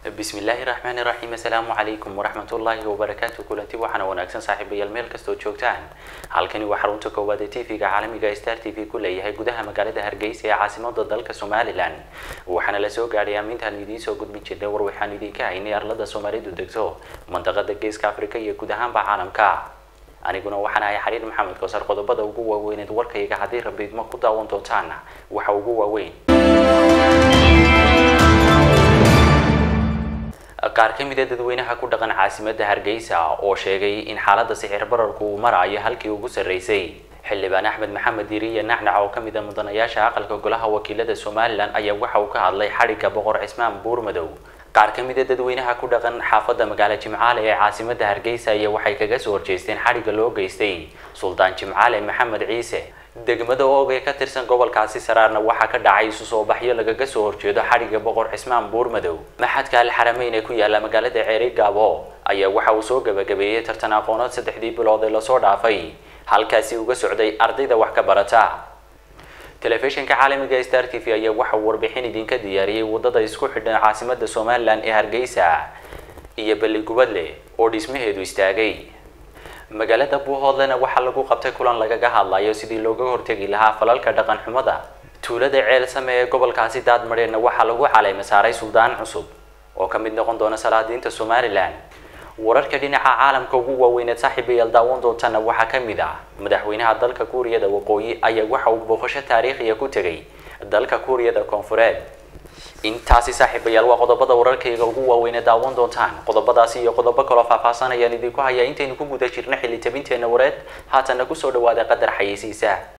bismillaahi raxmaani raxiim assalaamu calaykum waraxmatullaahi wabarakaatu kulanti waxaana wanaagsan saaxiibayaal meel kastoo joogtaan halkani waa xarunta koowaad ee tv-ga caalamiga star t v ku leeyahay gudaha magaalada hargeysa ee caasimada dalka somalilan waxaana la soo gaadhay aamintaan idiin soo gudbin jirnay war waxaan idinka haynay arlada soomaalidu degto mandaqada geeska afrika iyo guud ahaanba caalamka aniguna waxaan ahay xariir maxamed koosar qodobada ugu waaweyneed warkayga haddii rabiidmo ku daawan doontaan waxa ugu waaweyn qaar ka mid a dadweynaha ku dhaqan caasimada hargeysa oo sheegay in xaalada sixir bararku uu marayo halkii ugu sarreysay xildhibaan axmed maxamed diriye nacnac oo kamid a mudanayaasha aqalka golaha wakiilada somalilan ayaa waxa uu ka hadlay xadhigga boqor cismaan buurmadow qaar ka mid a dadweynaha ku dhaqan xaafadda magaalo jimcaale ee caasimada hargeysa ayaa waxay kaga soo horjeesteen xadhigga loo geystay suldaan jimcaale maxamed ciise degmada oog ee ka tirsan gobolkaasi saraarna waxaa ka dhacay isu soo baxyo lagaga soo horjeedo xadhigga boqor cismaan buurmadow maxadka alxarameyn ee ku yaala magaalada ceeri gaabo ayaa waxa uu soo gabagabeeyey tartan aqoonood saddexdii bilood ee lasoo dhaafay halkaasi uga socday ardayda wax ka barata telefishinka caalamiga star t v ayaa waxa uu warbixin idinka diyaariyey wadada isku xidhan caasimada somalilan ee hargeysa iyo balligubadle oo dhismaheedu istaagay magaalada buuhoodlena waxaa lagu qabtay kulan lagaga hadlayo sidii looga hortegi lahaa falalka dhaqan xumada tuulada ceel same ee gobolkaasi daadmadheedna waxaa lagu caleema saaray suldaan cusub oo ka mid noqon doona salaadiinta somalilan wararka dhinaca caalamka ugu waaweyneed saaxiibayaal daawan doontana waxaa ka mid ah madaxweynaha dalka kuuriyada waqooyi ayaa waxa uu booqasho taariikhiya ku tegay dalka kuuriyada koonfureed intaasi saaxiibayaal waa qodobada wararkayga ugu waaweyne daawan doontaan qodobadaasi iyo qodobo kaloo faahfaahsan ayaan idinku hayaa intaynu ku guda jirno xilli tabinteena wareed haatanna kusoo dhawaada qadar xayeysiisa